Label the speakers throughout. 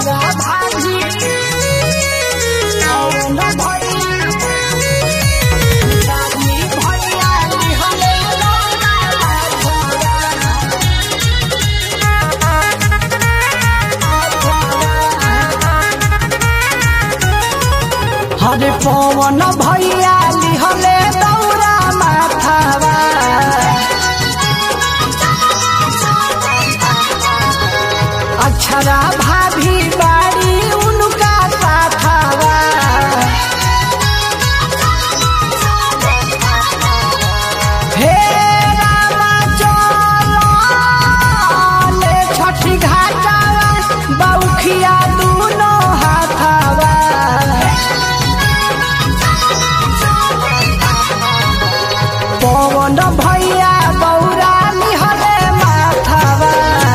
Speaker 1: अक्षरा भाजी कौन भैया दादी भैया लिहले हरे पवन भैया लिहले दौरा माथावा अक्षरा भाभी बाड़ी उनका पाथावा हे रामा चले छठी घाटावा बौखिया दूनो हाथावा पवन भैया बौरा लिहले माथावा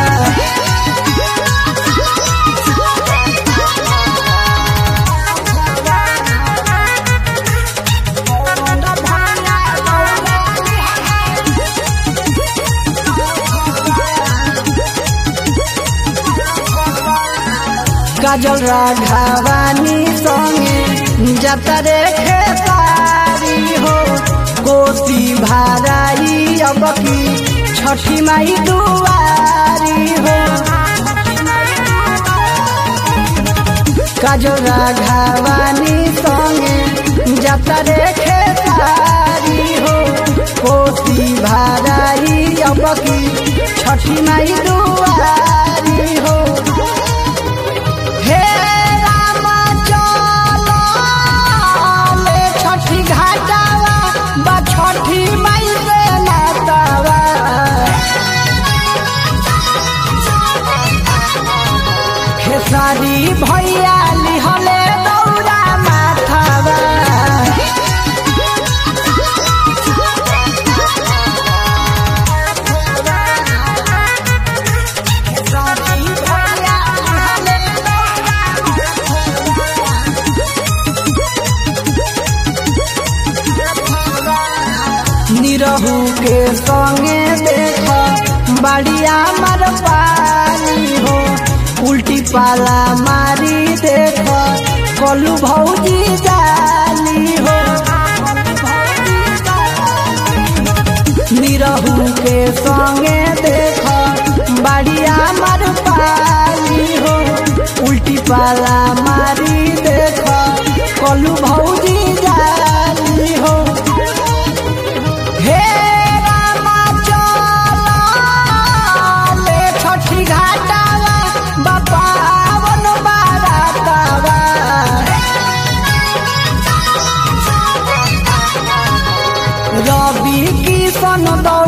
Speaker 1: पवन भैया बौरा काजल राघवानी संगे जतरे खेसारी हो कोसी भाराई अब की छठी माई दुआरी हो काजल राघवानी संगे जतरे खेसारी हो कोसी भाराई अब की छठी माई दुआरी हो हे राम चलो ले छठी घाटावा बा छठी माई से नातावा खेसारी भैया लिहले दौरा माथावा खेसारी भैया लिहले निरहू के संगे देख बढ़िया मर पानी हो उल्टी पाला मारी देख कलू भौजी जाली हो निरहू के संगे देख बढ़िया मर पानी हो उल्टी पाला मारी देख कलू भौजी जाली हो हे रामा चलो ले छठी घाटावा बपावन बारातावा रवि किशन दो